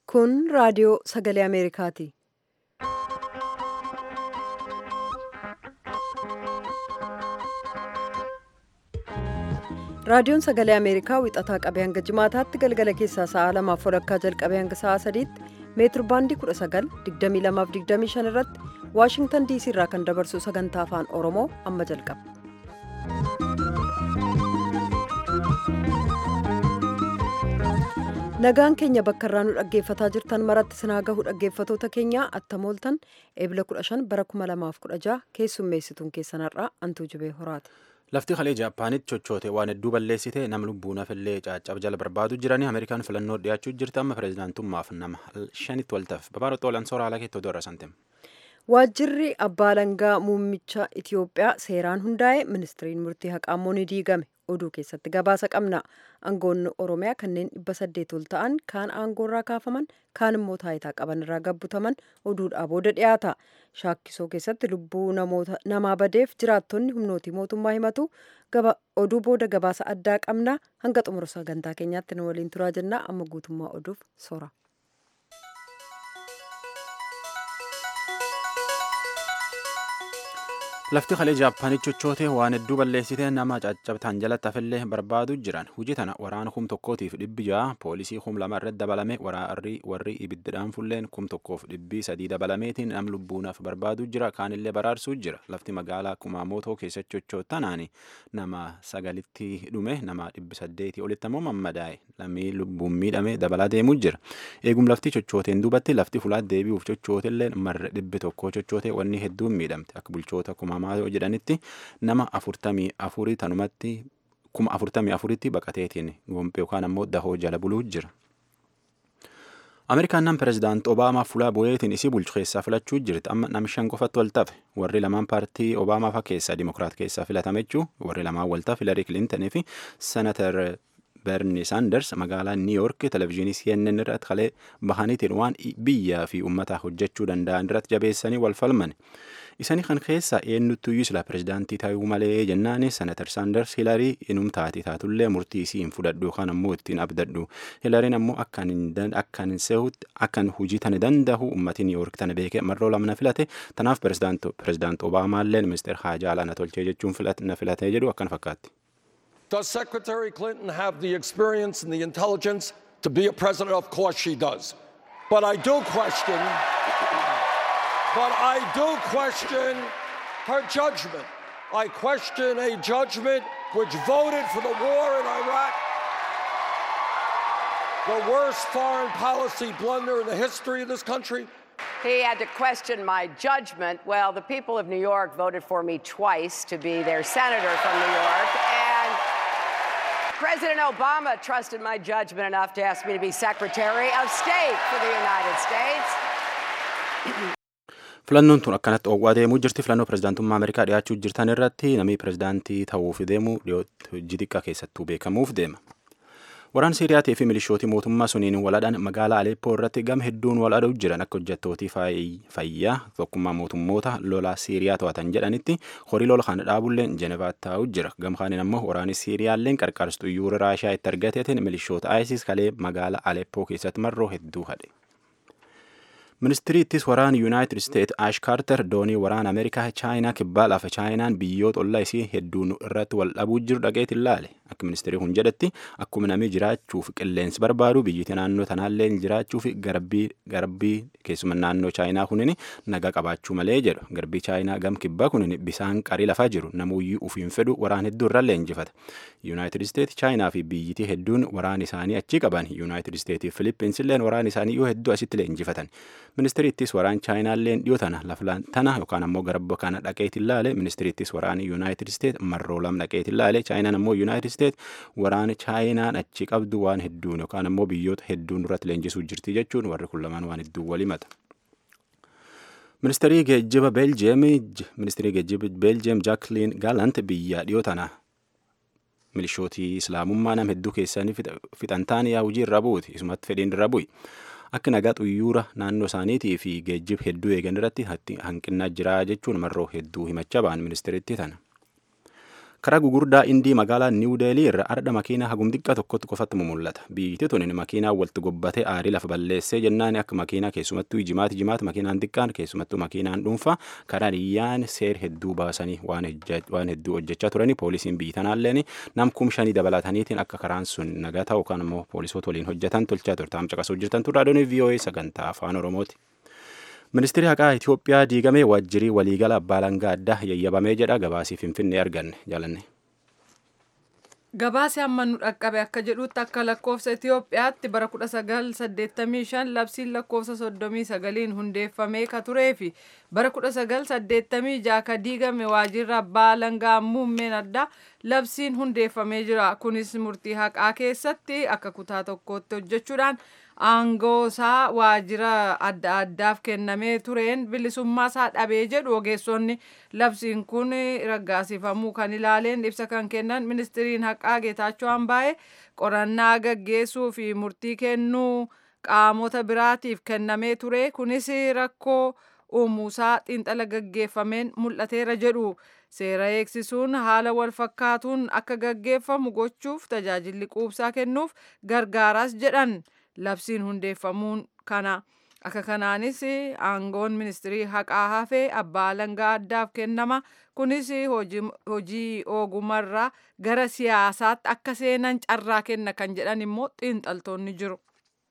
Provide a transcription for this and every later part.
Kun raadiyoo sagalee Ameerikaati. Raadiyoon sagalee Ameerikaa wixataa qabee hanga jimaataatti galgala keessaa sa'a lamaaf walakkaa jalqabee hanga sa'a sadiitti meetir baandii 19,2225 irratti Waashingtan diisii irraa kan dabarsu sagantaa afaan Oromoo amma jalqaba. Nagaan keenya bakka irraa nu dhaggeeffataa jirtan maratti sinaa gahu dhaggeeffatoota keenya attamooltan eebila 15 bara 2016 keessummeessituun keessanarraa antuu jibee horaati. Lafti kalee Jaappaanitti chochoote waan hedduu balleessite nama lubbuu nafillee caccaba jala barbaadu jiranii Ameerikaan filannoo dhiyaachuu jirti amma pireezidaantummaaf nama shanitti waltaaf babaarotti oolan soora haala keetti oduu irra santem. Waajjirri abbaa alangaa muummicha Itiyoophiyaa seeraan hundaa'e ministiriin murtii haqaammoo ni diigame oduu keessatti gabaasa qabna. Aangoonni Oromiyaa kanneen dhibba saddeet ol ta'an kaan aangoorraa kaafaman kaan immoo taayitaa qaban irraa gabbutaman oduudhaa booda dhiyaata. Shaakkisoo keessatti lubbuu namaa badeef jiraattonni humnootii mootummaa himatu oduu booda gabaasa addaa qabna hanga xumura sagantaa keenyaatti nu waliin turaa jenna amma guutummaa oduuf soora. Lafti kalee Jaappaanitti chochoote waan hedduu balleessite nama caccabtaan jalatti hafillee barbaadu jiran hojii tana waraana kum tokkootiif dhibbi ja'a poolisii kum lama irratti dabalame waraarri warri ibiddaan fulleen kum tokkoof dhibbii sadii dabalameetiin nam lubbuunaaf barbaadu jira kaanillee baraarsuu jira lafti magaalaa kumaamootoo keessatti chochootanaani nama sagalitti dhume nama dhibbi saddeetii olitti ammoo mammadaa'e lamii lubbuun miidhame dabalaa deemuu jira eegum lafti chochooteen duubatti lafti fulaat deebi'uuf chochootellee marre dhibbi tokkoo chochootee wanni hedduun miidhamte akka bulchoota kumaa Maayoo jedhanitti nama afurtamii afurii tanumatti kuma afurtamii afuritti baqateetiin gompee yookaan ammoo dahoo jala buluu jira. Ameerikaan nam pireezidaant Obaamaa fuula bu'eetiin isii bulchu keessaa filachuu jirti amma nam shan qofatti wal tafe warri lamaan paartii Obaamaa fa keessaa Dimokiraat keessaa filatame jechuu warri lamaan wal tafe Hilarii Kilintanii fi Senatar Bernie Sanders magaalaa New York televezyiinii CNN irratti kalee bahaniitiin waan biyyaa fi uummataa hojjechuu danda'an irratti jabeessanii wal falman. Isanii kan keessa eenyuttuyyuu sila pireezidaantii ta'uu malee jennaani senatar Saanders Hilarii inum taati taatullee murtii isii hin fudhadhu yookaan ammoo ittiin abdadhu. Hilariin ammoo akkan sehutti akkan hujii tana danda'u uummatii New York tana beekee marroo lamna filate tanaaf pireezidaant Obaamaallee ministeer haajaa alaana tolchee jechuun na filatee jedhu akkan fakkaatti. Does Secretary Clinton have the experience and the intelligence to be a president? Of course she does. But I do question, but I do question her judgment. I question a judgment which voted for the war in Iraq, the worst foreign policy blunder in the history of this country. He had to question my judgment. Well, the people of New York voted for me twice to be their senator from New York, and President Obama trusted my judgment enough to ask me to be Secretary of State for the United States. Filannoon tun akkanatti oowwaa deemuu jirti. Filannoo pireezidaantummaa Ameerikaa dhiyaachuu jirtan irratti namni pireezidaantii ta'uuf deemu dhiyootti hojii xiqqaa keessattuu beekamuuf deema. Waraan Siiriyaatii fi milishootii mootummaa suniin waladhaan magaalaa Aleeppoo irratti gama hedduun wal aduu jiran akka hojjettootii fayyaa tokkummaa mootummoota lola Siiriyaa to'atan jedhanitti horii lola kana dhaabulleen Jenevaatti taa'u jira. Gama kaaniin ammoo waraanni Siiriyaalleen qarqarsitu yuura Raashaa itti argateetiin milishoota ISIS kalee magaalaa Aleeppoo keessatti marroo hedduu hadhe. Ministirii ittis waraana Yuunaayitid Isteet Ash Kaarter doonii waraana Ameerikaa Chaayinaa kibbaa lafa Chaayinaan biyyoota ollaa isii hedduun irratti wal dhabuu jiru dhaqeet ilaale. Akka ministirii kun jedhetti akkuma namni jiraachuuf qilleensi barbaadu biyyatti naannoo tanaallee jiraachuuf garbii garbii keessuma naannoo Chaayinaa kunin naga qabaachuu malee jedhu. Garbii Chaayinaa gam kibbaa kunin bisaan qarii lafaa jiru namuyyuu ufiin fedhu waraan hedduu irrallee injifata. Yuunaayitid Isteet Chaayinaa fi biyyittii hedduun waraan isaanii achi qaban. Yuunaayitid Isteetii fi Filippinsilleen waraan isaanii yoo hedduu asitti illee injifatan. Ministiriittis waraan Chaayinaalleen dhiyoo tana laflaan tana yookaan ammoo garba kana dhaqeet ilaale ministiriittis waraana Yuunaayitid Isteet marroo lam dhaqeet ilaale Chaayinaan ammoo Yuunaayitid Isteet waraana Chaayinaan achi qabdu waan hedduun yookaan ammoo biyyoota hedduun irratti leenjisuu jirti jechuun warri kun lamaan waan hedduu wal himata. Ministirii geejjiba Beeljiyeem ministirii geejjiba Beeljiyeem Jaakliin Gaalant biyya dhiyoo tana milishootii islaamummaa nam hedduu keessanii fixan taane yaa hojii irra buuti isumatti fedhiin irra bu'i. Akka nagaa xuyyuura naannoo isaaniitii fi geejjiba hedduu eegan irratti hanqinnaa jira jechuun marroo hedduu himachaa ba'an ministiriitti tana. karaa gugurdaa indii magaalaa niw deelii irra ardha makiinaa hagum xiqqaa tokkotti qofatti mul'ata biyyittii tun makiinaa walitti gobbatee aarii lafa balleessee jennaan akka makiinaa keessumattuu jimaati jimaati makiinaan xiqqaan keessumattuu makiinaan dhuunfaa karaa dhiyyaan seer hedduu baasanii waan hedduu hojjechaa turanii poolisiin biyyi tanaalleen nam kum shanii dabalataniitiin akka karaan sun nagaa ta'u kan immoo poolisoota waliin hojjetan tolchaa turte amma caqasuu jirtan turre raadiyoon VOA sagantaa afaan oromooti. ministeerri haqaa Itoophiyaa diigamee waajjirii waliigala abbaa langaa addaa yayyabamee jedha gabaasii finfinnee arganne jaalanne. Gabaasi amma nu dhaqqabe akka jedhutti akka lakkoofsa Itoophiyaatti bara 1985 labsiin lakkoofsa 39 hundeeffamee ka turee fi bara 1986 ka diigame waajjirri abbaa langaa muummeen addaa labsiin hundeeffamee jira. Kunis murtii haqaa keessatti akka kutaa tokkootti hojjechuudhaan aangoosaa waajjira adda addaaf kennamee tureen bilisummaasaa dhabee jedhu ogeessonni labsiin kun raggaasifamuu kan ilaaleen ibsa kan kennan ministiriin haqaa geetaachoo hambaa'ee qorannaa gaggeessuu fi murtii kennuu qaamota biraatiif kennamee ture kunis rakkoo uumuusaa xiinxala gaggeeffameen mul'ateera jedhu seera eegsisuun haala wal fakkaatuun akka gaggeeffamu gochuuf tajaajilli quubsaa kennuuf gargaaraas jedhan. labsiin hundeeffamuun kana akka kanaanis aangoon ministirii haqaa hafee abbaa langaa addaaf kennama kunis hojii ogumarraa gara siyaasaatti akka seenan carraa kenna kan jedhan immoo xiinxaltoonni jiru.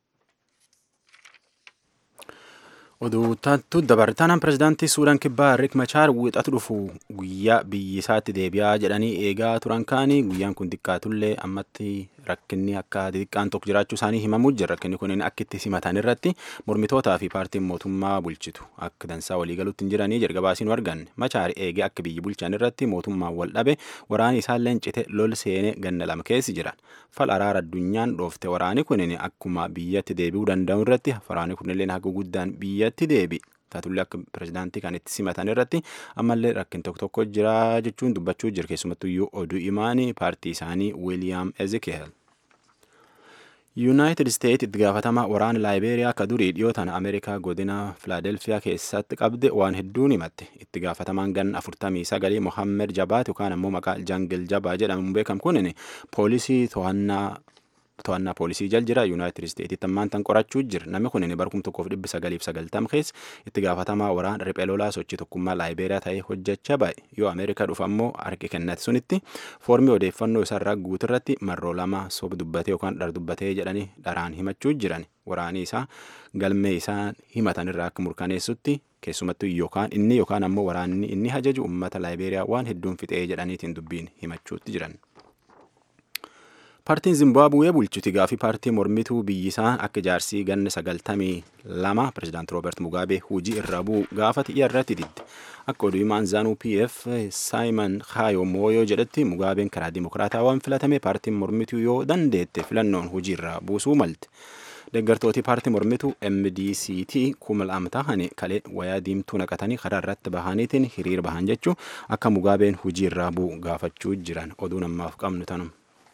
oduu taattu dabartaanaan pirezidaantii suudaan kibbaa riik machaar wixatu dhufu guyyaa biyyi isaatti deebi'aa jedhanii eegaa turan kaanii guyyaan kun xiqqaatullee ammatti rakkinni akka xixiqqaan tokko jiraachuu isaanii himamuu jira rakkinni kun akka itti simatan irratti mormitootaa fi paartiin mootummaa bulchitu akka dansaa waliigaluutti hin jiranii jalqabaasiin arganne machaar eegee akka biyyi bulchan irratti mootummaan wal dhabe waraani isaallee cite lol seenee ganna lama keessi jiran fal araara addunyaan dhoofte waraani kunin akkuma biyyatti deebi'uu danda'u irratti waraani kunillee haga guddaan biyyatti deebi taatullee akka pirezidaantii kan itti simatan irratti ammallee rakkin tokko tokko jira jechuun dubbachuu jira keessumattuyyuu oduu imaanii paartii isaanii wiiliyaam ezekiyel yuunaayitid isteet itti gaafatamaa waraana laayibeeriyaa ka durii dhiyootan ameerikaa godina filaadelfiyaa keessatti qabde waan hedduun himatte itti gaafatamaan ganna afurtamii sagalii mohammed jabaat yookaan ammoo maqaa jangil jabaa jedhamuun beekamu kunin poolisii to'annaa to'annaa poolisii jal jira yuunaayitid isteetitti ammaan tan qorachuu jira namni kun bara kum tokkoof dhibbi sagaliif sagaltam keessa itti gaafatamaa waraana riphee lolaa sochii tokkummaa laayibeeriyaa ta'ee hojjechaa ba'e yoo ameerikaa dhufa ammoo harki kennate sunitti foormii odeeffannoo isaarraa guutirratti marroo lama soba dubbatee yookaan dhar dubbatee jedhanii dharaan himachuu jiran waraanii isaa galmee isaa himatan irraa akka murkaneessutti keessumattuu yookaan inni yookaan ammoo waraanni inni hajaju uummata laayibeeriyaa waan hedduun fixee jedhaniitiin dubbiin himachuutti jiran. paartiin zimbaabuwee bulchuti gaafii paartii mormituu biyyisaa akka jaarsii ganna sagaltamii lama pirezidaant rooberti mugaabee hujii irra bu'u gaafate irratti didde akka oduu himaan zaanuu pf saayimon kaayo mooyoo jedhetti mugaabeen karaa dimokiraatawaan filatame paartiin mormituu yoo dandeette filannoon hujii irra buusuu malte deeggartooti paartii mormituu mdct kuma lama tahani kalee wayaa diimtuu naqatanii karaa irratti bahaniitiin hiriir bahan jechuu akka mugaabeen hujii irraa bu'u gaafachuu jiran oduu namaaf qabnu tanuma.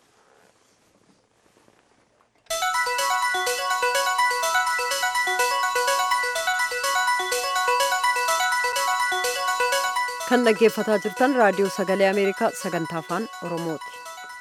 kan dhaggeeffataa jirtan raadiyoo sagalee ameerikaa sagantaa afaan oromooti.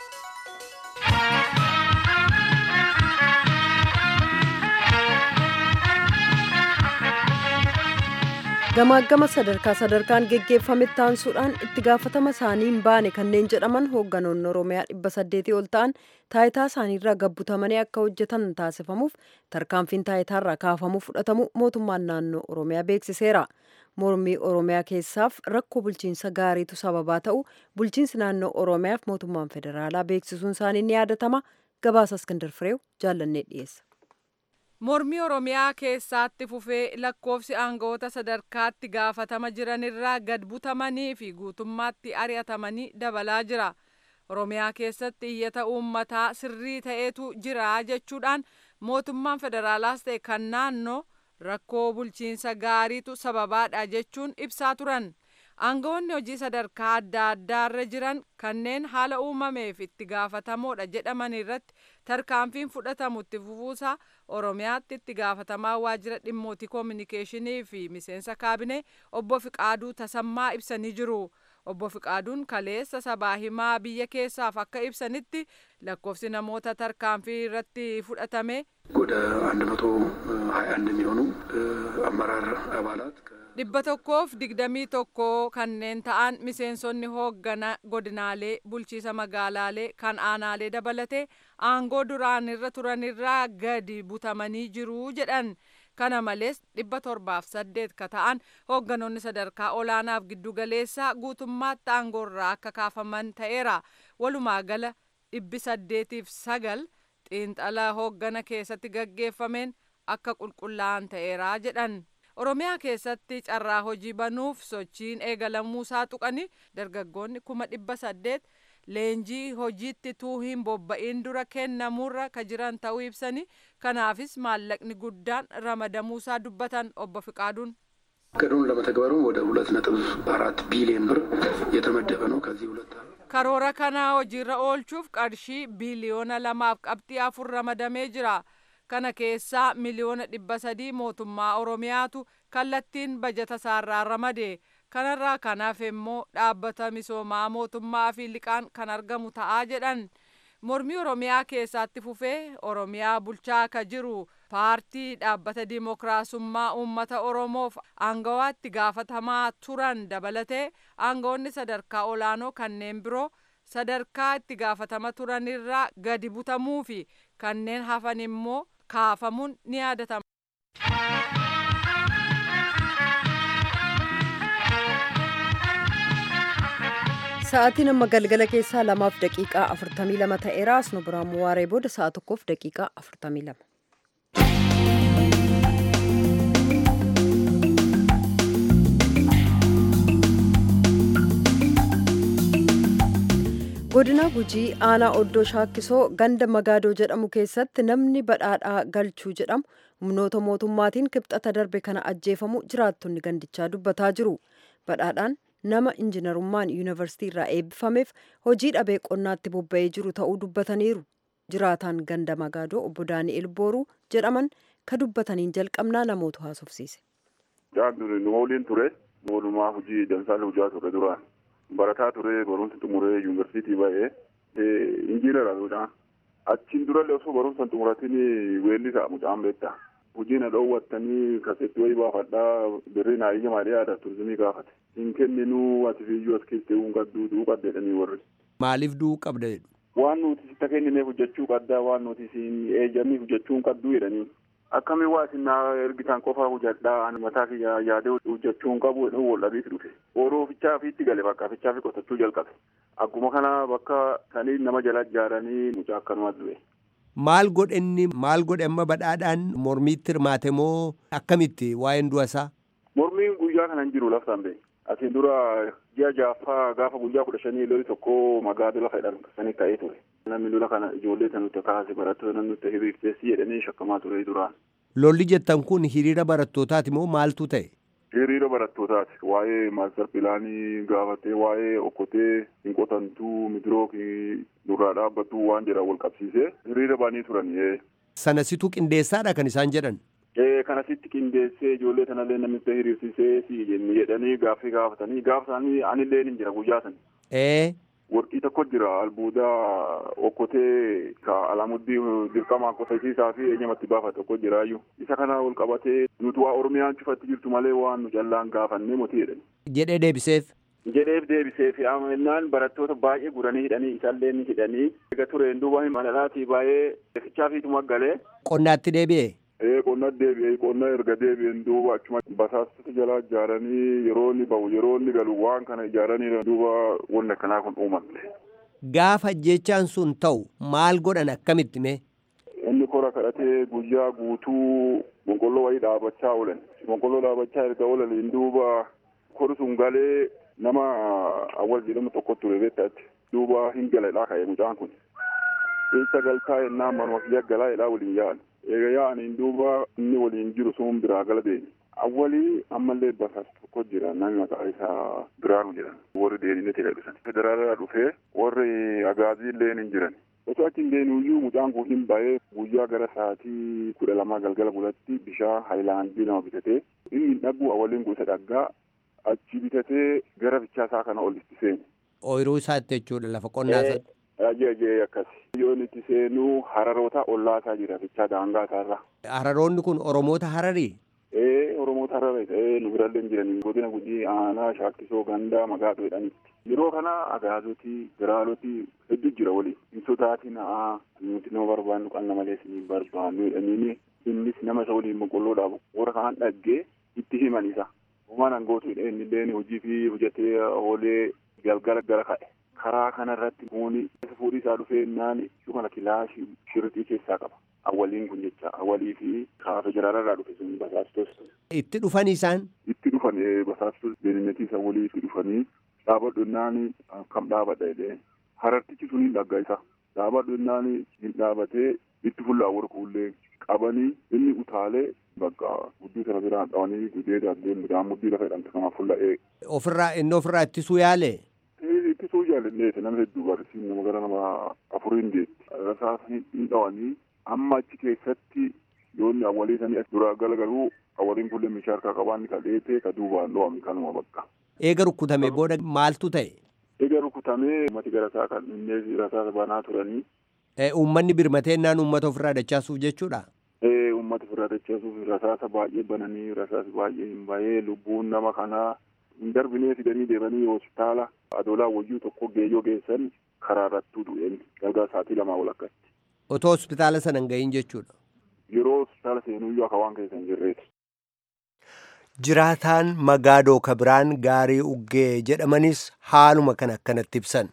gamaagama sadarkaa sadarkaan geggeeffametti taansuudhaan itti gaafatama isaanii hin baane kanneen jedhaman hoogganoonni oromiyaa dhibba saddeetii ol ta'an taayitaa isaaniirraa gabbutamanii akka hojjetan taasifamuuf tarkaanfiin taayitaarraa kaafamuu fudhatamu mootummaan naannoo oromiyaa beeksiseera. mormii oromiyaa keessaaf rakkoo bulchiinsa gaariitu sababaa ta'u bulchiinsi naannoo oromiyaaf mootummaan federaalaa beeksisuun isaanii ni yaadatama gabaasa iskandar fireew jaallannee dhiyeessa. mormii oromiyaa keessaatti fufee lakkoofsi aangawoota sadarkaatti gaafatama jiranirraa gad butamanii fi guutummaatti ari'atamanii dabalaa jira oromiyaa keessatti iyyata uummataa sirrii ta'etu jira jechuudhaan mootummaan federaalaas ta'e kan naannoo rakkoo bulchiinsa gaariitu sababaadha jechuun ibsaa turan aangawoonni hojii sadarkaa adda addaarra jiran kanneen haala uumameef itti gaafatamoodha jedhaman irratti tarkaanfiin fudhatamu itti fufuusaa oromiyaatti itti gaafatamaa waajjira dhimmootii koominikeeshinii fi miseensa kaabinee obbo Fiqaaduu Tasammaa ibsanii jiru. obbo Fiqaaduun kaleessa sabaa himaa biyya keessaaf akka ibsanitti lakkoofsi namoota tarkaanfii irratti fudhatame ወደ አንድ መቶ ሀያ አንድ የሚሆኑ አመራር አባላት dhibba tokkoof digdamii tokko kanneen ta'an miseensonni hooggana godinaalee bulchiisa magaalaalee kan aanaalee dabalate aangoo duraanirra turanirraa gadi butamanii jiru jedhan kana malees dhibba torbaaf saddeet ka ta'an hoogganoonni sadarkaa olaanaaf giddugaleessaa guutummaatti aangoorraa akka kaafaman ta'eera walumaa gala dhibbi saddeetiif sagal xiinxala hooggana keessatti gaggeeffameen akka qulqullaa'an ta'eera jedhan. oromiyaa keessatti carraa hojii banuuf sochiin eegalamuusaa tuqani dargaggoonni kuma dhibba saddeet leenjii hojiitti tuu hin bobba'in dura kennamuurra ka jiran ta'uu ibsani kanaafis maallaqni guddaan ramadamuusaa dubbatan obbo Fiqaaduun. እቅዱን ለመተግበሩ ወደ ሁለት ነጥብ አራት ቢሊዮን ብር የተመደበ ነው። ከዚህ ሁለት karoora kana hojiirra oolchuuf qarshii biiliyoona lamaaf qabxii afur ramadamee jira. kana keessaa miliyoona dhibba sadii mootummaa oromiyaatu kallattiin bajata isaarraa ramade kanarraa kanaaf immoo dhaabbata misoomaa mootummaa fi liqaan kan argamu ta'aa jedhan mormii oromiyaa keessatti fufee oromiyaa bulchaa ka jiru paartii dhaabbata dimookiraasummaa uummata oromoof aangawaatti gaafatamaa turan dabalatee aangawoonni sadarkaa olaanoo kanneen biroo sadarkaa itti gaafatama turanirraa gadi butamuu fi kanneen hafan immoo kaafamuun ni yaadatama. Sa'aatiin amma galgala keessaa lamaaf daqiiqaa afurtamii lama ta'eera asnu biraan waaree booda sa'a tokkoof daqiiqaa afurtamii lama. godina gujii aanaa oddoo shaakkisoo ganda magaadoo jedhamu keessatti namni badhaadhaa galchuu jedhamu humnoota mootummaatiin kibxata darbe kana ajjeefamu jiraattonni gandichaa dubbataa jiru badhaadhaan nama injinarummaan yuunivarsiitii irraa eebbifameef hojii dhabee qonnaatti bobba'ee jiru ta'uu dubbataniiru jiraataan ganda magaadoo obbo daani'el booruu jedhaman ka dubbataniin jalqabnaa namoota haasofsiise. nu waliin ture walumaa hojii damsaala hojjaa ture duraan. barataa ture barumsa xumuree yuunivarsiitii ba'ee injiinaraadha. Achiin durallee osoo barumsa xumuratiin weellisaa mucaan beekta. Hojii na dhoowwattanii kasetti wayii baafadhaa birrii naa iyya maalee aadaa turizimii gaafate. Hin kenninuu ati fiiyyuu as keessee uun qadduu du'uu qabdeedhanii warri. Maaliif du'uu qabda jedhu? Waan nuti sitta kennineef hojjechuu qabdaa waan nuti siin eeyyamii hojjechuu hin qabduu jedhanii. Akkamiin waa isin naa ergitan qofaa hojjedhaa ani mataa kiyya yaadee hojjechuu hin qabu jedhu wal dhabiif dhufe. Oroo fichaa fiitti gale bakka fichaa fi qotachuu jalqabe. Akkuma kana bakka sanii nama jala ijaaranii mucaa akkanumaa du'e. Maal godhe inni maal godhe amma badhaadhaan mormiitti hirmaate moo akkamitti waa'een du'a isaa? Mormiin guyyaa kana hin jiru laftaan ba'e. Asiin dura ji'a jaaffaa gaafa guyyaa kudha shanii loli tokko magaala lafa jedhan sanii ta'ee ture. Namni lola kana ijoollee tan nutti kaase barattoota nutti hiriirteessi jedhanii shakkamaa ture duraan. Lolli jettan kun hiriira barattootaati moo maaltu ta'e? Hiriira barattootaati. Waa'ee maaster pilaanii gaafatee waa'ee okkotee hin qotantuu midiroo nurraa dhaabbattuu waan jedhan wal qabsiisee hiriira banii turan. Sanasitu qindeessaadha kan isaan jedhan? Kanasitti qindeessee ijoollee sanallee namicha hiriirsisee si jedhanii gaaffii gaafatanii gaafa isaanii anillee ni jira guyyaa sana. Ee. Warqii tokko jira albuudaa okkotee ka alamuddii dirqamaa qotachiisaa fi eenyamatti baafate tokko jiraayyuu. Isa kana ol qabatee nuti waa Oromiyaan cufatti jirtu malee waan nu callaan gaafannee motii jedhani. Jedhee deebiseef. Jedheef deebiseef amannaan barattoota baay'ee guranii hidhanii isallee ni hidhanii. Egaa tureen duuba manadhaatii baay'ee fichaa fiituma galee. Qonnaatti deebi'e. Ee qonna deebi'ee qonna erga deebi'een duuba achuma basaastota jalaa ijaaranii yeroo inni bahu yeroo inni galu waan kana ijaaranii duuba wanni akkanaa kun uumamte. Gaafa jechaan sun ta'u maal godhan akkamitti mee? Inni kora kadhatee guyyaa guutuu boqqolloo wayii dhaabachaa oolan. Boqqolloo dhaabachaa erga oolaniin duuba kori sun galee nama awwal jedhamu tokko ture beektaatti. Duuba hin galadhaa ka'e mucaan kun. Keessa galtaa yennaan manuma kiyya galaa jedhaa waliin yaa'an. eega yaa'aniin duuba inni waliin jiru sun biraa gala deemi. Awwalii ammallee basaas tokko jira namni maqaa isaa Biraanu jedhan warri deebinetti gadhiisan. Federaalaa dhufee warri agaazii illee ni jiran. Osoo achi hin deemuyyuu mucaan kun hin ba'ee guyyaa gara sa'aatii kudha lamaa galgala bulatti bishaan haayilaandii nama bitatee inni dhagu awwaliin gosa dhaggaa achi bitatee gara bichaasaa kana ol itti seene. Ooyiruu isaatti jechuudha lafa qonnaa isaatti. Ajajee akkas. Yoon itti seenuu hararoota ollaasaa jira bichaa daangaa isaarra. Hararoonni kun Oromoota Hararii? Ee Oromoota Hararii ta'ee nu birallee jiranii godina gujii aanaa shaakkisoo gandaa magaatoo jedhanitti. Yeroo kana agaazotii biraaloti hedduu jira waliin. Hin sodaatin haa nuti nama barbaannu qalna malee isin barbaannu jedhaniini innis nama isa waliin boqqolloodhaaf warra kaan dhaggee itti himan isa. Uumaan angootu inni illee hojii fi hojjetee oolee galgala gara ka'e. Karaa kanarratti muuni fuudhii isaa dhufee naan ishuu kana kilaashii shirixii keessaa qaba. Awwaliin kun jecha awwalii fi kaafe jiraarraa dhufe sun basaastos. Itti dhufan isaan? Itti dhufan basaastos beeninnetii awwalii itti dhufanii dhaabadhu naan kam dhaabadha jedhee harartichi sun hin dhagga isa. Dhaabadhu naan hin dhaabatee itti fullaa warqullee qabanii inni utaalee bakka guddii sana biraan dhawanii gudee darbee midhaan muddii lafa jedhamte kanaaf fulla'ee. Ofirraa inni ofirraa ittisuu yaale? Ittisuu jaalallee nama hedduu barsiin nama gara nama afuriin deetti. Rasaasa hin dhawanii amma achi keessatti yoonni awwalii sanii dura galagaluu awwaliin kulle meeshaa harkaa qabaanni ka dheete ka duubaan dho'ame kanuma bakka. Eega rukkutame booda maaltu ta'e? Eega rukutamee uummati garasaa kan inni rasaasa banaa turanii. Uummanni birmateennaan uummata ofirraa dachaasuuf jechuudha? Ee uummata ofirraa dachaasuuf rasaasa baay'ee bananii rasaasa baay'ee hin bahee lubbuun nama kanaa hin darbinee fidanii deemanii hospitaala adoolaa wayyuu tokko geeyyoo geessan karaa irrattuu du'een galgala sa'aatii lamaa walakkatti. Otoo hospitaala sana hin gahin jechuudha. Yeroo hospitaala seenuyyuu akka waan keessa hin jirreeti. Jiraataan Magaadoo Kabiraan Gaarii Uggee jedhamanis haaluma kan akkanatti ibsan.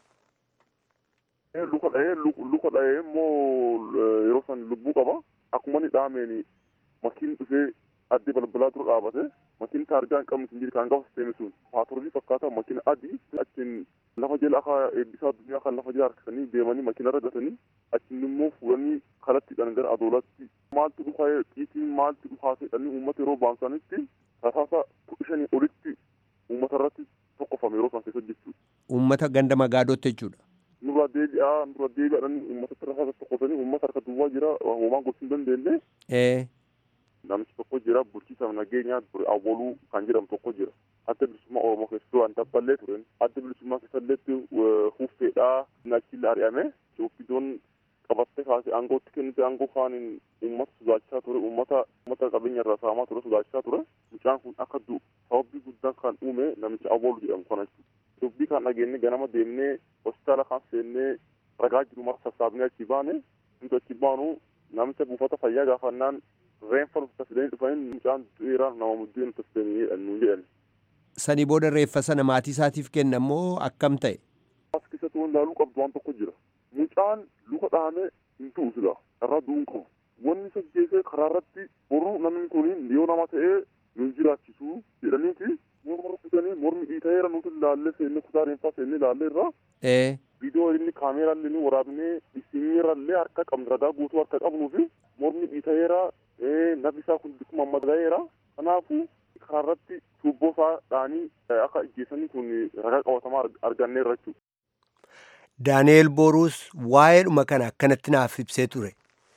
Luka dhahee luka dhahee immoo yeroo san lubbuu qaba. Akkuma inni dhahameen makiin dhufee addee balbalaa dura dhaabate makiin taargaa hin qabne hin kan qabu seene sun paatroolii fakkaata makiina adii achiin lafa jala akka eebbisaa addunyaa kan lafa jala harkisanii deemanii makiina irra gatanii achiin immoo fuudhanii kalattiidhaan gara adoolaatti maaltu dhufaa xiitiin maaltu dhufaa jedhanii uummata yeroo baamsanitti rasaasa kudha shanii olitti uummata irratti tokkofame yeroo san keessa jechuudha. Uummata ganda Magaadootti jechuudha. nurra deebi'aa nurra deebi'aadhaan uummata rasaasa tokkosanii uummata harka duwwaa jira homaan gochuu hin dandeenye. Namichi tokko jira bulchiisa nageenyaa awwaluu kan jedhamu tokko jira. Adda bilisummaa Oromoo keessatti waan dabballee turen. Adda bilisummaa keessatti huffeedhaa naachillee ari'ame. Ofiidoon qabattee kaasee aangootti kennite aangoo kaaniin uummata sodaachaa ture uummata uummata qabeenya irraa saamaa ture sodaachaa ture. Mucaan kun akka du'u sababbii guddaan kan uume namicha awwalu jedhamu kana jechuudha. Dubbii kan dhageenye ganama deemnee hospitaala kan seennee ragaa jiru mara sassaabnee achi baane nuti achi baanu namicha buufata fayyaa gaafannaan reeffa nuti fidanii dhufanii mucaan du'eera nama muddee nuti fidanii nu jedhan. Sanii booda reeffa sana maatii isaatiif kenna moo akkam ta'e? As keessatti waan ilaaluu qabdu waan tokko jira. Mucaan luka dhahamee hin tu'u sila irraa du'uu hin qabu. Wanni isa geessee karaa irratti boruu namni kun yoo nama ta'ee nu jiraachisu jedhaniiti morma rukutanii mormi dhiitaheera nuti ilaallee seenne kutaa reeffaa seenne ilaallee irraa. Viidiyoo inni kaameeraallee ni waraabnee isimirallee harka qabnu ragaa guutuu harka qabnuu fi mormi dhiitaheera nabi isaa kun bikkuma madagaheera. Kanaafuu karaa irratti tuubboo isaa dhaanii akka ijjeessanii kun ragaa qabatamaa arganneerra jechuudha. Daani'eel Booruus waa'eedhuma kana akkanatti naaf ibsee ture.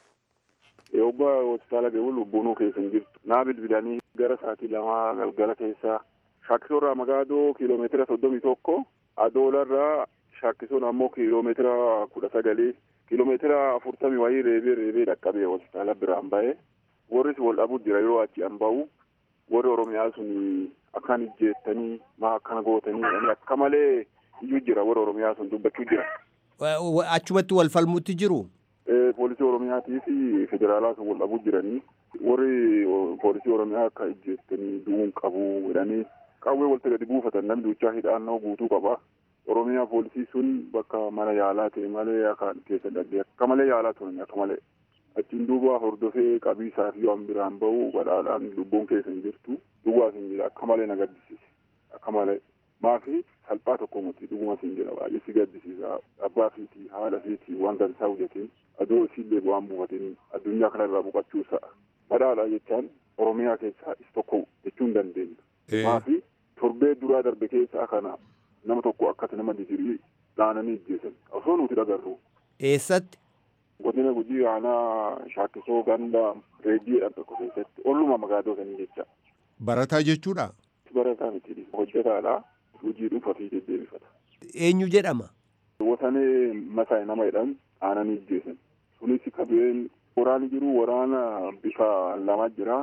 Obbo hospitaala deemu lubbuunuu keessa hin jirtu. Naa bilbilanii gara sa'aatii lamaa galgala keessaa shaakkisoorraa magaadoo kiiloomeetira soddomii tokko adoolarraa shaakkisoon ammoo kiiloomeetira kudha sagalii kiiloomeetira afurtamii wayii reebee reebee dhaqqabee hospitaala biraan ba'e warris wal dhabuu jira yeroo achi an ba'u warri oromiyaa sun akkan ijjeettanii maa akkana gootanii jedhanii akka malee iyyuu jira warri oromiyaa sun dubbachuu jira. Achumatti wal falmuutti jiru. Poolisii oromiyaatii fi federaalaa sun wal dhabuu jiranii warri poolisii oromiyaa akka ijjeettanii du'uun qabu jedhanii qawwee walitti gadi buufatan namni duuchaa hidhaannoo guutuu qaba. Oromiyaa poolisii sun bakka mana yaalaa ta'e malee akka keessa dhabdee akka malee yaalaa turan akka malee. Achiin duuba hordofee qabiisaa fi waan biraan bahu badhaadhaan lubbuun keessa hin jirtu. Duwwaas hin jira akka malee na gaddisiise. Akka malee maafi salphaa tokko miti dhugumas hin jira baay'ee si gaddisiisa. Abbaa fiitii haadha fiitii waan dansaa hojjetiin adoo isiillee waan buufatiin addunyaa kana irraa boqachuu sa'a. Badhaadhaa jechaan Oromiyaa keessaa is tokko jechuu hin dandeenya. Maafi torbee duraa darbe keessaa kana nama tokko akkati nama digirii dhaananii ijjeessan osoo nuti dhagarru. Eessatti? Godina gujii aanaa shaakkisoo ganda reeddiidhaan tokko keessatti olluma magaadoo sanii jecha. Barataa jechuudha? barataa miti hojjetaadha hojii dhuunfaatii deddeebifata. Eenyu jedhama? Wasanee Masaay nama jedhamu aananii ijjeessan. Sunis qabeen waraani jiru waraana bifa lama jira.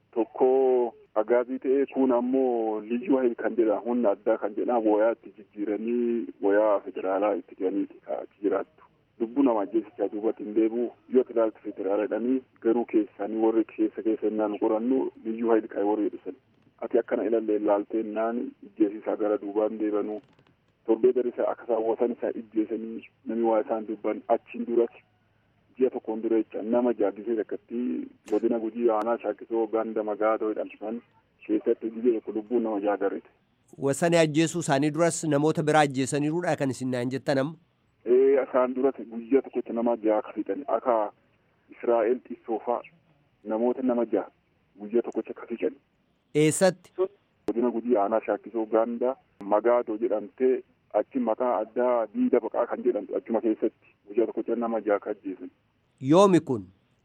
Tokko agaazii ta'ee kun ammoo liyyuu hayil kan jedha humna addaa kan jedha wayaa itti jijjiiranii wayaa federaalaa itti jedhaniiti achi jiraattu. Lubbuu nama ajjeesichaa duubatti hin deebi'u yoo ilaaltu federaala jedhanii garuu keessanii warri keessa keessa innaan qorannu liyyuu hayil kan warri jedhisan. Ati akkana ilallee ilaaltee naan ijjeesisaa gara duubaan deebanuu torbee darisa akka saawwatan isaa ijjeesanii namni waa isaan dubban achiin duratti ji'a tokkoon dura jecha nama jaaddisee takkatti godina gujii aanaa shaakisoo ganda magaatoo jedhamsan keessatti guyyaa tokko lubbuun nama jaagarrite. Wasanii ajjeesuu isaanii duras namoota biraa ajjeesaniiruudha kan isin naan jettan amma. Ee isaan duratti guyyaa tokkotti nama jaha ka fixan akka Israa'el xissoofaa namoota nama jaha guyyaa tokkotti ka fixan. Eessatti? Godina gujii aanaa shaakisoo ganda magaatoo jedhamtee achi maqaa addaa diida baqaa kan jedhamtu achuma keessatti guyyaa tokkotti nama jaha ka ajjeesan. Yoomi kun?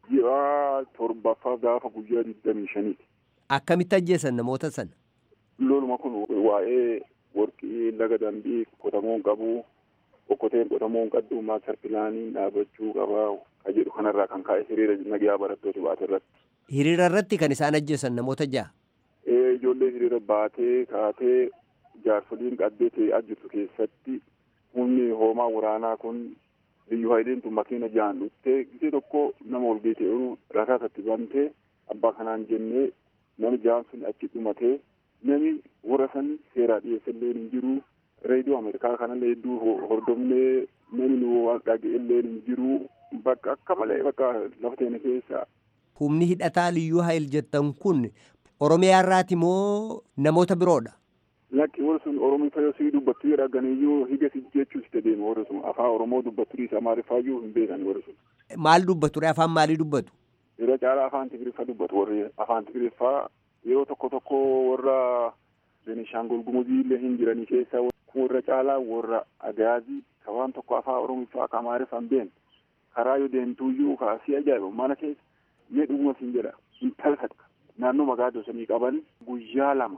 Ji'a torbaffaa gaafa guyyaa digdamii shaniiti. Akkamitti ajjeesan namoota sana? Loluma kun waa'ee warqii laga dambii qotamuun qabu okkoteen qotamuun qabdu maastar pilaaniin dhaabachuu qabaa ka jedhu kanarraa kan kaa'e hiriira nagayaa barattoota baate irratti. Hiriira irratti kan isaan ajjeesan namoota ja'a. Ee ijoollee hiriira baatee kaatee jaarsoliin qaddee ta'ee jirtu keessatti humni hoomaa waraanaa kun biyyu hayileen makiina ja'an dhuftee gisee tokko nama ol geete yeroo rasaasatti bantee abbaa kanaan jennee namni ja'an sun achi dhumatee namni warra san seeraa dhiyeessallee hin jiru reediyoo ameerikaa kanallee hedduu hordofnee namni nu dhaga'ellee hin jiru bakka akka malee bakka lafa teene keessa. Humni hidhataa liyyuu hayil jettan kun Oromiyaa irraati moo namoota biroodha? Lakki warri sun Oromoo fayyoo sii dubbattu jedha ganiyyuu higa si jechuus itti deema warri sun afaan Oromoo dubbattu dhiisa Amaariffaayyuu hin beekan warri sun. Maal dubbatu afaan maalii dubbatu? Yeroo caalaa afaan Tigiriffaa dubbatu warri afaan Tigiriffaa yeroo tokko tokko warra Benishaangol Gumuzii illee hin jiranii keessa warra caalaa warra Agaazii ka waan tokko afaan Oromiffaa ka Amaariffaa hin beekne karaa yoo deemtuuyyuu kaasii ajaa'iba mana keessa mee dhuguma siin jedha intala takka naannoo magaalaa sanii qaban guyyaa lama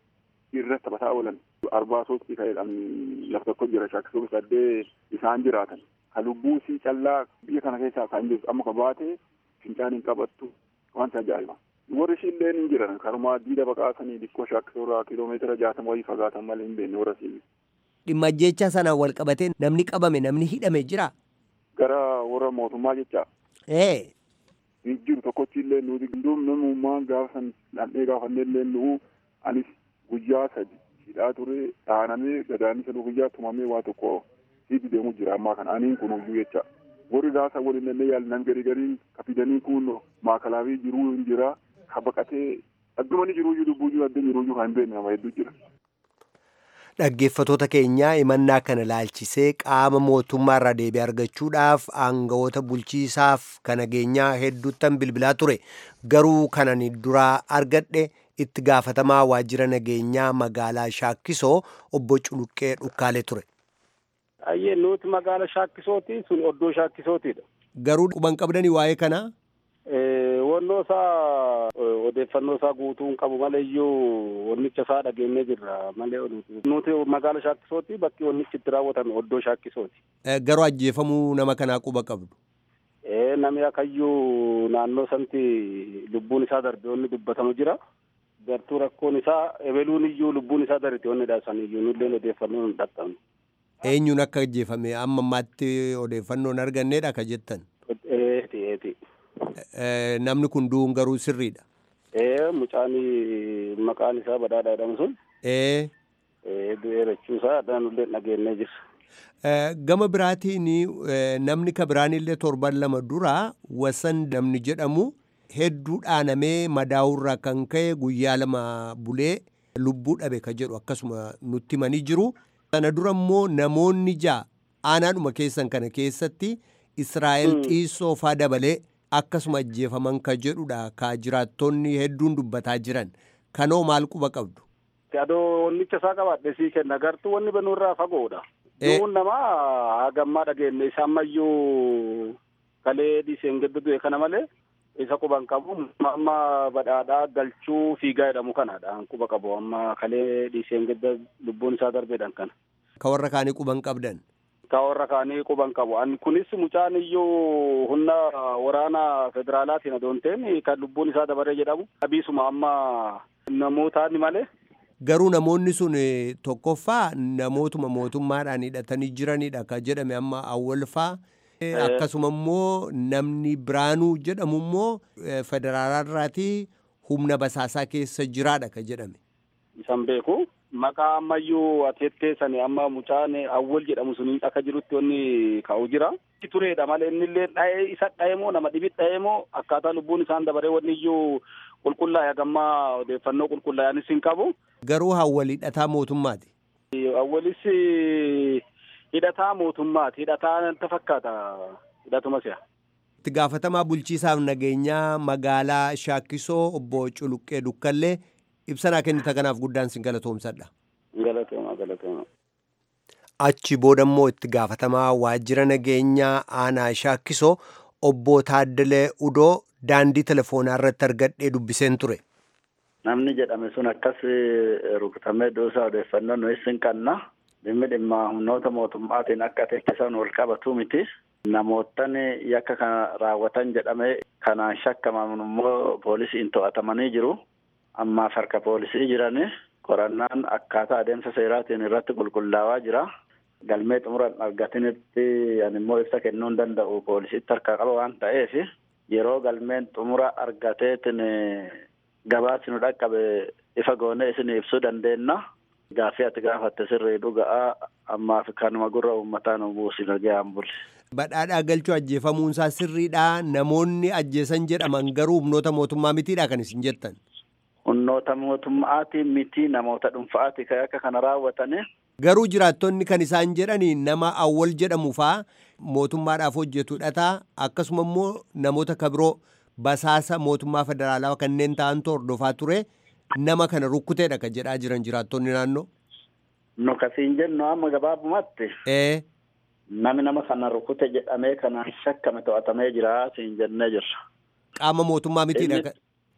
irra taphataa oolan arbaa soostii kan jedhamu lafa tokko jira shakkisoo saddee isaan jiraatan ka lubbuu sii callaa biyya kana keessaa kan jirtu amma ka baate fincaan hin qabattu wanta ajaa'iba. Warri ishillee hin jiran karumaa diida baqaasanii dhikkoo shakkisoorraa kiiloomeetira jaatama wayii fagaatan malee hin beekne warra siin. Dhimma jecha sanaan wal qabatee namni qabame namni hidhame jira. Gara warra mootummaa jecha. Ee. Hin jiru tokkochi illee nuti gindoom namummaan gaafa san dhandhee gaafannee illee nu'u anis guyyaa sadi hidhaa ture dhaanamee gadaanisa guyyaa tumamee waa tokko hidhi deemu jira ammaa kana aniin kun huyyuu jecha warri gaasa waliin illee yaalan garii garii kafidanii kun maakalaafii jiruu hin jira ka baqatee addumani jiruuyyuu lubbuuyyuu adda jiruuyyuu kan hin beekne nama hedduu jira. Dhaggeeffatoota keenyaa himannaa kana laalchisee qaama mootummaa irraa deebii argachuudhaaf aangawoota bulchiisaaf kan nageenyaa hedduuttan bilbilaa ture garuu kanan duraa argadhe itti gaafatamaa waajjira nageenyaa magaalaa Shaakkisoo obbo Culuqqee Dhukkaalee ture. Ayyee nuti magaala Shaakkisooti sun oddoo Shaakkisootiidha. Garuu quban qabdanii waa'ee kanaa? Wannoo isaa odeeffannoo isaa guutuu hin qabu malee iyyuu wannicha isaa dhageenyee jirra malee nuti magaala Shaakkisooti bakki wannichi itti raawwatame oddoo Shaakkisooti. Garuu ajjeefamuu nama kanaa quba qabdu. Namni akayyuu naannoo santi lubbuun isaa darbe wanni dubbatamu jira. Gartuu rakkoon isaa ebeluun iyyuu lubbuun isaa darbe wanni dhaasan iyyuu nulleen odeeffannoo hin dhaqqabne. Eenyuun akka ajjeefame amma ammaatti odeeffannoon arganneedha ka jettan. Eeti eeti. Namni kun du'uun garuu sirriidha. Ee mucaan maqaan isaa badhaadha jedhamu sun. Ee. Du'ee jechuusaa nullee dhageenyee jirra. Gama biraatiin namni ka biraanillee torban lama dura wasan namni jedhamu hedduu dhaanamee madaa'urraa kan ka'e guyyaa lama bulee lubbuu dhabe ka jedhu akkasuma nutti himanii jiru. Sana dura immoo namoonni ja'a aanaadhuma keessan kana keessatti Israa'el xiissoo faa dabalee akkasuma ajjeefaman ka jedhudha ka jiraattonni hedduun dubbataa jiran. Kanoo maal quba qabdu? Adoo wannicha isaa qabaadhe sii kenna gartuu wanni banuurraa fagoodha. Du'uun namaa hagammaa dhageenye isaan mayyuu kalee dhiiseen gadda du'e kana malee isa quban qabu amma badhaadhaa galchuu fiigaa jedhamu kanadha quba qabu amma kalee dhiiseen gidda lubbuun isaa darbeedhan kana. Ka warra kaanii quban qabdan. Ka warra kaanii quban qabu. Ani kunis mucaan iyyuu humna waraana federaalaatiin adoonteen kan lubbuun isaa dabaree jedhamu. Abiisuma amma namootaani malee. Garuu namoonni sun tokkoffaa namootuma mootummaadhaan hidhatanii jiranidha ka jedhame amma awwalfaa. Akkasuma immoo namni biraanuu jedhamu immoo federaalaa humna basaasaa keessa jiraadha ka jedhame. Isan beeku. Maqaa ammayyuu ateetteessani amma mucaan awwal jedhamu sun akka jirutti wanni ka'u jira. Tureedha malee innillee dha'ee isa dha'ee moo nama dhibi dha'ee moo akkaataa lubbuun isaan dabaree wanni iyyuu qulqullaa'e hagammaa odeeffannoo qulqullaa'anis hin qabu. Garuu awwal hidhataa mootummaati. Awwalis hidhataa mootummaati. Hidhataa natti fakkaata hidhatuma si'a. Itti gaafatamaa bulchiisaaf nageenyaa magaalaa Shaakkisoo obbo Culuqqee Dukkallee ibsanaa kennita kanaaf guddaan sin galatoomsadha. Galatooma galatooma. Achi booda immoo itti gaafatamaa waajjira nageenyaa aanaa Shaakkisoo obbo Taaddalee Udoo daandii telefoonaa irratti argadhee dubbiseen ture. Namni jedhame sun akkas rukutamee doosaa odeeffannoo nuyi sin qabna. Dhimmi dhimma humnoota mootummaatiin akka teessisan wal qabatu miti. Namootan yakka kana raawwatan jedhame kanaan shakkaman immoo poolisiin to'atamanii jiru. Ammaaf harka poolisii jirani. Qorannaan akkaataa adeemsa seeraatiin irratti qulqullaawaa jira. Galmee xumura argatinitti ani immoo ibsa kennuu hin danda'u poolisiitti harka qaba waan ta'eef yeroo galmeen xumura argateetiin gabaasi nu dhaqqabe ifa goonee isin ibsuu dandeenya. Gaaffii ati gaafatte sirrii dhuga'aa ammaaf kanuma gurra uummataa nu buusin ga'aan bulle. Badhaadhaa galchuu ajjeefamuun isaa sirriidha. Namoonni ajjeesan jedhaman garuu humnoota mootummaa mitiidha kan isin jettan. Humnoota mootummaati miti namoota dhuunfaati kan akka kana raawwatane. Garuu jiraattonni kan isaan jedhani nama awwal jedhamu faa mootummaadhaaf hojjetu dhataa akkasuma immoo namoota kabiroo basaasa mootummaa federaalaa kanneen ta'antu hordofaa ture nama kana rukkuteedha kan jedhaa jiran jiraattonni naannoo. Nu kasiin jennu amma gabaabumatti. Ee. Nami nama kana rukkute jedhamee kanaan shakkame to'atamee jira siin jennee jirra. Qaama mootummaa mitiidha.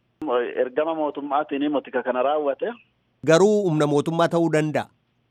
Ergama mootummaatiin motika kana raawwate. Garuu humna mootummaa ta'uu danda'a.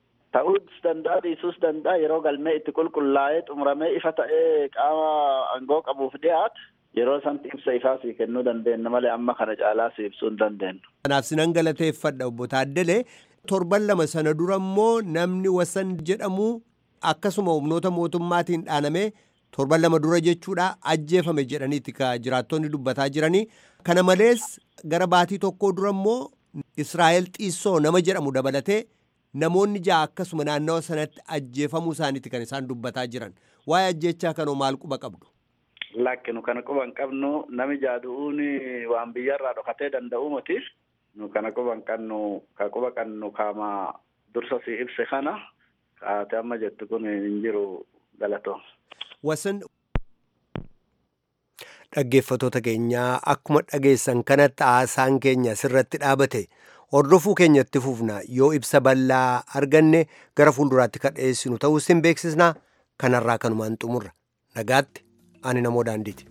Ta'uus danda'a dhiisuus danda'a yeroo galmee itti qulqullaa'ee xumuramee ifa ta'ee qaama aangoo qabuuf dhiyaate yeroo santi ibsa ifaa sii kennuu dandeenya malee amma kana caalaa si ibsuu hin dandeenyu. Kanaaf sinan galateeffadha obbo Taaddalee torban lama sana dura immoo namni wasan jedhamu akkasuma humnoota mootummaatiin dhaanamee torban lama dura jechuudha ajjeefame jedhaniiti ka jiraattonni dubbataa jiranii kana malees gara baatii tokkoo dura immoo Israa'el xiissoo nama jedhamu dabalatee namoonni ja'a akkasuma naannawa sanatti ajjeefamuu isaaniiti kan isaan dubbataa jiran waa'ee ajjechaa kanoo maal quba qabdu. Lakkinu kana quba hin qabnu nami jaadu'uun waan biyyarraa dhokatee danda'u miti. Nu kana quba hin qabnu ka quba qabnu kaama dursa si ibse kana kaate amma jettu kun hin jiru galatoo. Wasan dhaggeeffatoota keenyaa akkuma dhageessan kanatti haasaan keenya sirratti dhaabate hordofuu keenyatti fufna yoo ibsa bal'aa arganne gara fuulduraatti kadheessinu ta'uu sin beeksisna kanarraa kanumaan xumurra nagaatti ani namoo daandiiti.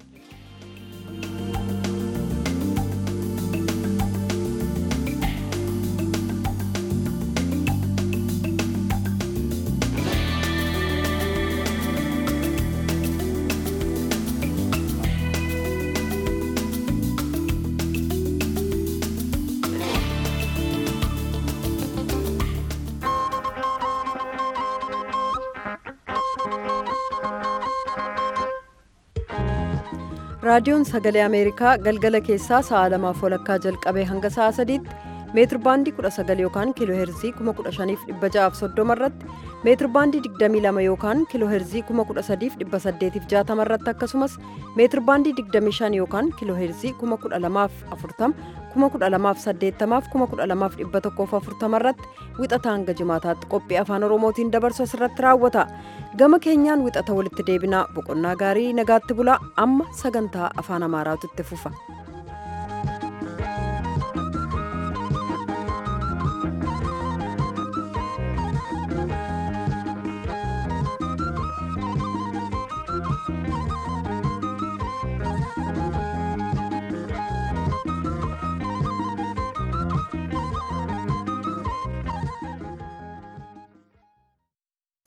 raadiyoon sagalee ameerikaa galgala keessaa sa'a lamaaf walakkaa jalqabee hanga sa'a sadiitti meetir baandii 19 yookaan kiiloo heerzii 15630 irratti meetir baandii 22 yookaan kiiloo heerzii 13860 irratti akkasumas meetir baandii 25 yookaan kiiloo heerzii 12040 12080 12140 irratti wixata hanga jimaataatti qophii afaan oromootiin dabarsu asirratti raawwata gama keenyaan wixata walitti deebinaa boqonnaa gaarii nagaatti bulaa amma sagantaa afaan amaaraatu itti fufa.